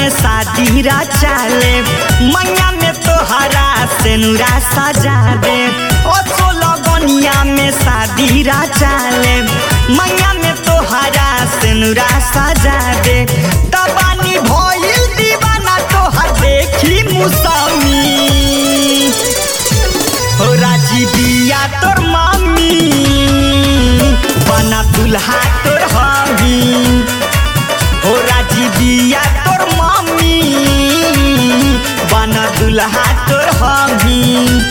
में शादी चाले मैया में तोहरा सेनुरा सजा दे ओ सोलह बनिया में शादी चाले मैया में तोहरा सेनुरा सजा दे तबानी भइल दीवाना तोहर देखी मुसामी हो राजी बिया तोर मामी बना दुल्हा तोर हमी हो राजी बिया तोर मामी बना दुल्हा तोर हमी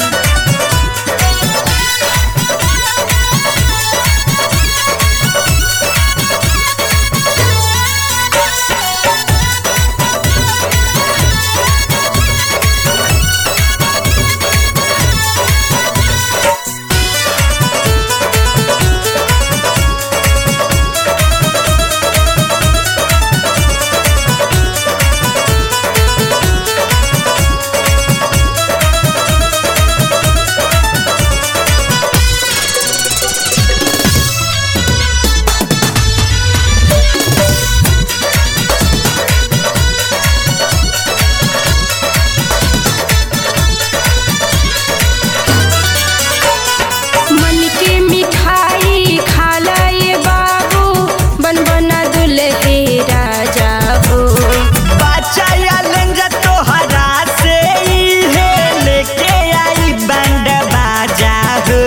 मन के मिठाई खाला ये बाबू बन बना दुल्हे राजा हो बच्चा लेंजा तोहरा से इहे लेके आई बैंड बाजा हो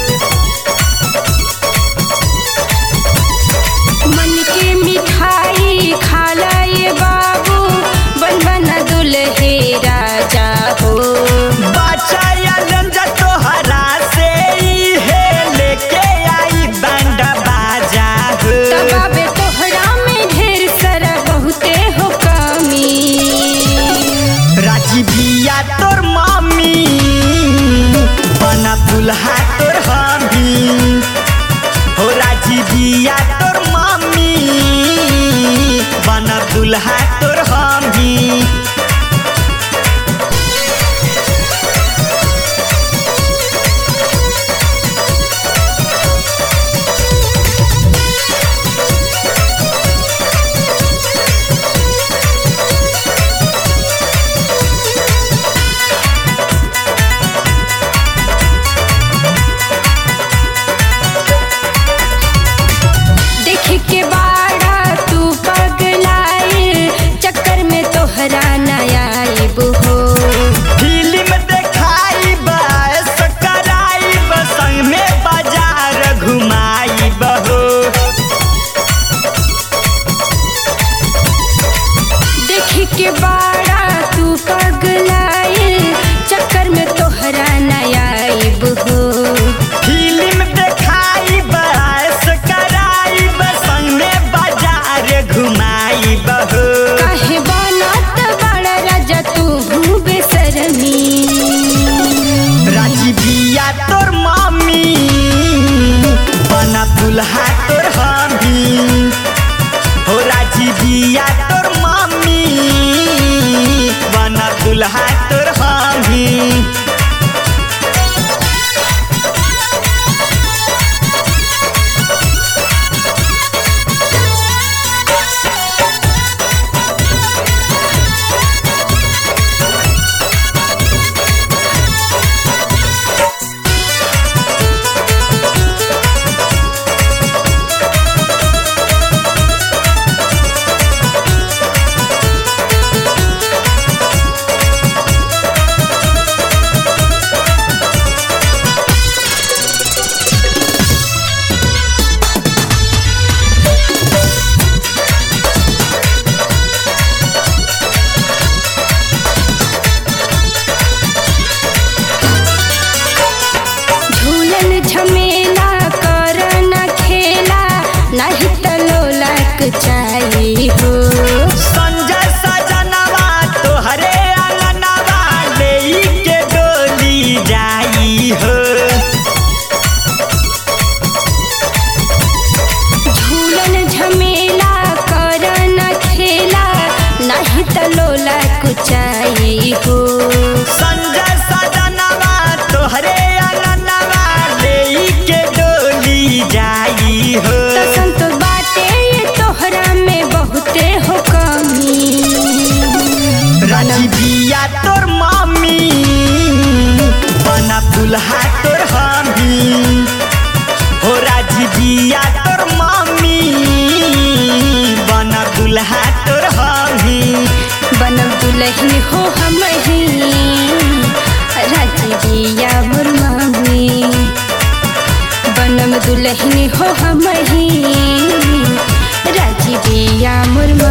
मन के मिठाई खाला ये बाबू बन बना दुल्हे राजा हो बच्चा लेंजा तोहरा से इहे लेके आई बैंड बाजा हो तबाबे तोहरा में ढेर सारा बहुते हो कमी राजी बिया तोर मामी बना दुल्हा तोर हमी हो राजी बिया तोर मामी बना दुल्हा तोर हमी देख के बाड़ा तू पगलाइल चक्कर में तोहरा नया आइब हो फिल्म देखाई बस कराई संग में बाजार घुमाई बहो देख के बाड़ा तू पगलाइल चक्कर में तोहरा नया आइब हो फिल्म देखाई बस कराई संग में बाजार घुमाई बहो काहे बनत बड़ा राजा तू बेसरमी राजी बिया तोर मामी बना दुल्हा तोर हमी हो राजी बिया तोर मामी बना दुल्हा तोर हमी झूलन झमेला कर न खेला नहीं त लोलक चाहिए हो संजय सजनवा तोहरे अंगनवा लेई के डोली जाई हो झूलन झमेला कर न खेला नहीं त लोलक चाहिए हो संजय सजनवा तोहरे अंगनवा लेई के डोली जाई हो तो संत बाटे ये तोहरा में बहुते हो तोर मामी बना दुल्हा तोर हमी हो राजी बिया तोर मामी बना दुल्हा तोर हमी बनम दुलहिन हो हम ही राजी बिया मोर मामी बनम दुलहिन हो हम ही राजी बिया मोर मामी